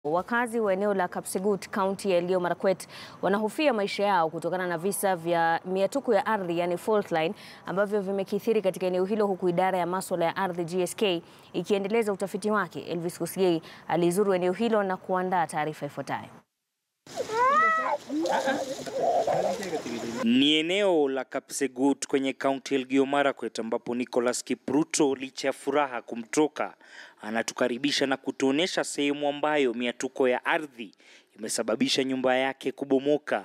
Wakazi wa eneo la Kapsegut, kaunti ya Elgeyo Marakwet wanahofia maisha yao kutokana na visa vya miatuko ya ardhi yani fault line ambavyo vimekithiri katika eneo hilo huku idara ya masuala ya ardhi GSK ikiendeleza utafiti wake. Elvis Kosgei alizuru eneo hilo na kuandaa taarifa ifuatayo. Ni eneo la Kapsegut kwenye kaunti ya Elgeyo Marakwet ambapo Nicholas Kipruto licha ya furaha kumtoka anatukaribisha na kutuonesha sehemu ambayo miatuko ya ardhi imesababisha nyumba yake kubomoka.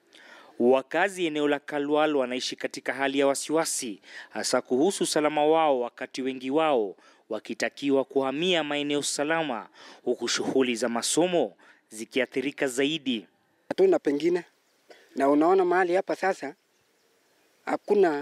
Wakazi eneo la Kalwal wanaishi katika hali ya wasiwasi hasa kuhusu usalama wao, wakati wengi wao wakitakiwa kuhamia maeneo salama, huku shughuli za masomo zikiathirika zaidi. Hatuna pengine, na unaona mahali hapa sasa, hakuna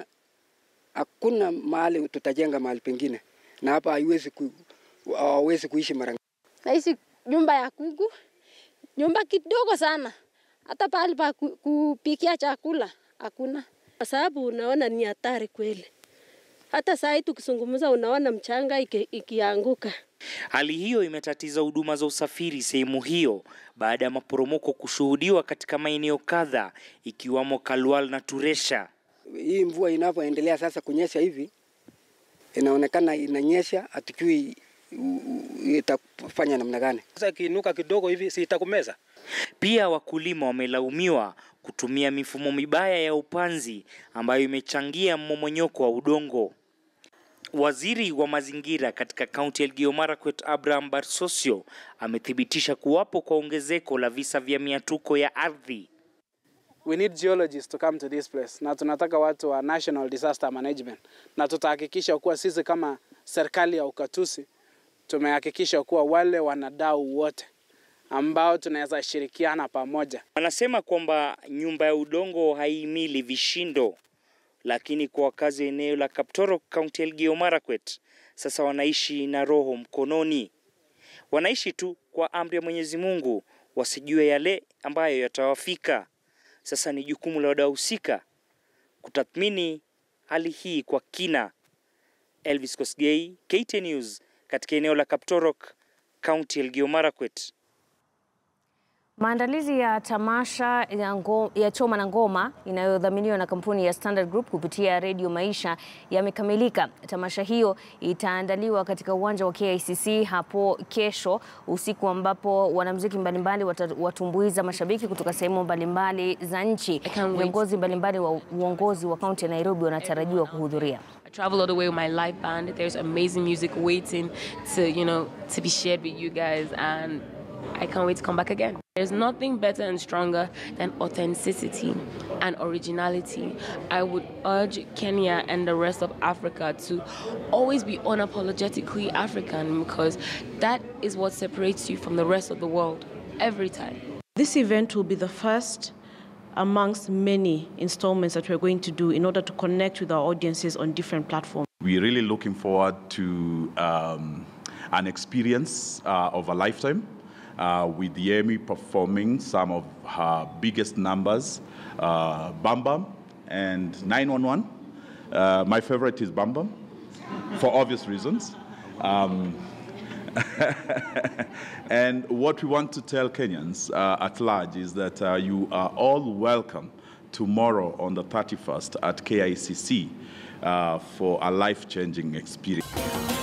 hakuna mahali tutajenga mahali pengine, na hapa haiwezi ku, hawawezi kuishi mara naishi nyumba ya kuku, nyumba kidogo sana, hata pahali pa ku- kupikia chakula hakuna, kwa sababu unaona ni hatari kweli. Hata saa hii tukizungumza, unaona mchanga iki- ikianguka. Hali hiyo imetatiza huduma za usafiri sehemu hiyo baada ya maporomoko kushuhudiwa katika maeneo kadhaa ikiwamo Kalwal na Turesha. hii mvua inavyoendelea sasa kunyesha hivi, inaonekana inanyesha, hatujui u- u- itafanya namna gani. Sasa ikiinuka kidogo hivi si itakumeza? Pia wakulima wamelaumiwa kutumia mifumo mibaya ya upanzi ambayo imechangia mmomonyoko wa udongo. Waziri wa mazingira katika kaunti ya Elgeyo Marakwet Abraham Barsosio amethibitisha kuwapo kwa ongezeko la visa vya miatuko ya ardhi. we need geologists to come to this place na tunataka watu wa national disaster management na tutahakikisha kuwa sisi kama serikali ya ukatusi tumehakikisha kuwa wale wanadau wote ambao tunaweza shirikiana pamoja Wanasema kwamba nyumba ya udongo haihimili vishindo, lakini kwa wakazi wa eneo la Kaptoro, kaunti ya Elgeyo Marakwet, sasa wanaishi na roho mkononi. Wanaishi tu kwa amri ya Mwenyezi Mungu, wasijue yale ambayo yatawafika. Sasa ni jukumu la wadau husika kutathmini hali hii kwa kina. Elvis Kosgei, KTN News, katika eneo la Kaptorok, kaunti ya Elgeyo Marakwet. Maandalizi ya tamasha ya, ngo, ya choma na ngoma inayodhaminiwa na kampuni ya Standard Group kupitia Redio Maisha yamekamilika. Tamasha hiyo itaandaliwa katika uwanja wa KICC hapo kesho usiku, ambapo wanamuziki mbalimbali wata- watumbuiza mashabiki kutoka sehemu mbalimbali za nchi. can't wait. Viongozi mbalimbali wa uongozi wa kaunti ya Nairobi wanatarajiwa kuhudhuria. I travel all the way with my live band. There's amazing music waiting to, you know, to be shared with you guys and I can't wait to come back again. There's nothing better and stronger than authenticity and originality. I would urge Kenya and the rest of Africa to always be unapologetically African because that is what separates you from the rest of the world every time. This event will be the first amongst many installments that we're going to do in order to connect with our audiences on different platforms. We're really looking forward to um, an experience uh, of a lifetime uh, with Yemi performing some of her biggest numbers, uh, Bam Bam and 911. Uh, my favorite is Bam Bam for obvious reasons. Um, and what we want to tell Kenyans uh, at large is that uh, you are all welcome tomorrow on the 31st at KICC uh, for a life changing experience.